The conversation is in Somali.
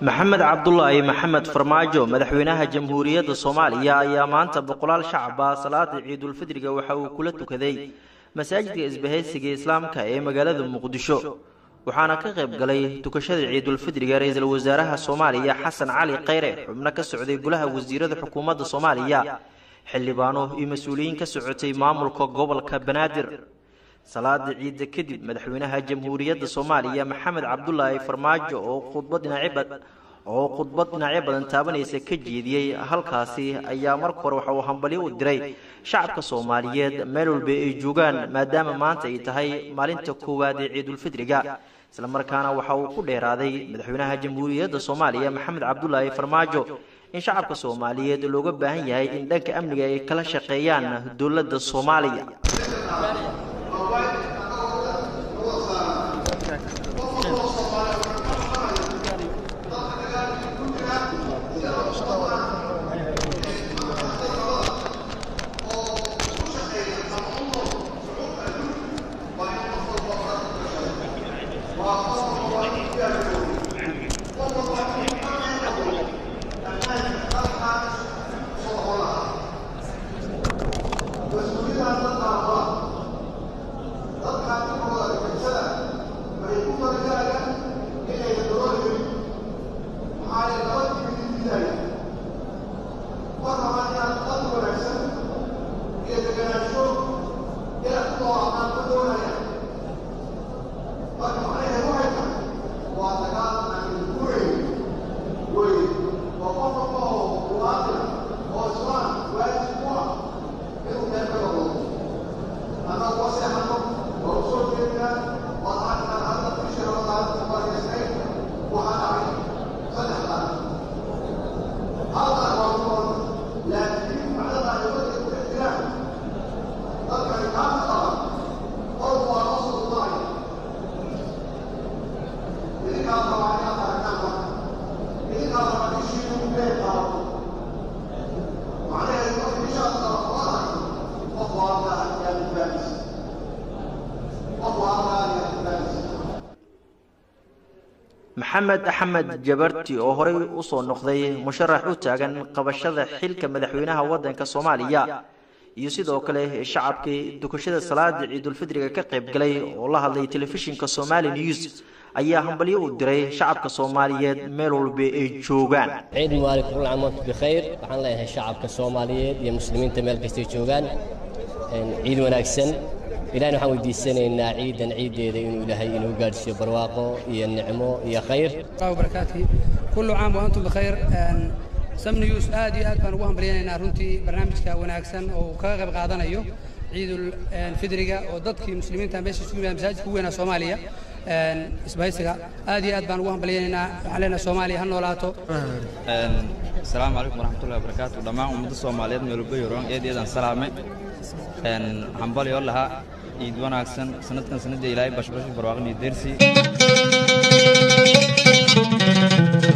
maxamed cabdulaahi maxamed farmaajo madaxweynaha jamhuuriyadda soomaaliya ayaa maanta boqolaal shacaba salaada ciidulfidriga waxa uu kula tukaday masaajidka isbahaysiga islaamka ee magaalada muqdisho waxaana ka qayb galay tukashada ciidulfidriga ra-iisul wasaaraha soomaaliya xasan cali kheyre xubno ka socday golaha wasiirada xukuumadda soomaaliya xildhibaano iyo mas-uuliyiin ka socotay maamulka gobolka banaadir salaada ciidda kadib madaxweynaha jamhuuriyadda soomaaliya maxamed cabdulaahi farmaajo oo khudbad dhinacyo oo khudbad dhinacyo badan taabanaysa ka jeediyey halkaasi ayaa marka hore waxa uu hambalyo u diray shacabka soomaaliyeed meel walba ay joogaan maadaama maanta ay tahay maalinta koowaad ee ciidulfidriga islamarkaana waxa uu ku dheeraaday madaxweynaha jamhuuriyadda soomaaliya maxamed cabdulaahi farmaajo in shacabka soomaaliyeed looga baahan yahay in dhanka amniga ay kala shaqeeyaan dowladda soomaaliya maxamed axmed jabarti oo horey usoo noqday musharax u taagan qabashada xilka madaxweynaha waddanka soomaaliya iyo sidoo kale shacabkii dukashada salaada ciidulfidriga ka qayb galay oo la hadlay telefishinka somali news ayaa hambalyo u diray shacabka soomaaliyeed meel walba ay joogaan ciid mubaarak kul caam wantum bikhayr waxaan leeyahay shacabka soomaaliyeed iyo muslimiinta meel kastay joogaan ciid wanaagsan ilahna waxaan weydiisanaynaa ciidan ciiddeeda inuu ilaahay inuu gaadhsiiyo barwaaqo iyo nicmo iyo khayr barakaatihi kullu caam wa antum bikhayr sam news aad iyo aad baan ugu hambalyaynaynaa runtii barnaamijka wanaagsan oo uu kaga qayb qaadanayo ciidul fidriga oo dadkii muslimiinta meesha isugu yimaada masaajidka ugu weynaa soomaaliya isbahaysiga aad iyo aad baan ugu hambalyaynaynaa waxaan leenahay soomaaliya ha noolaato asalaamu calaykum waraxmatullahi wabarakaatu dhammaan ummadda soomaaliyeed meel walba yoroon eed eedaan salaamay hambalyo lahaa ciid wanaagsan sanadkan sanadda ilaahay bashbash barwaaqin iyo deersi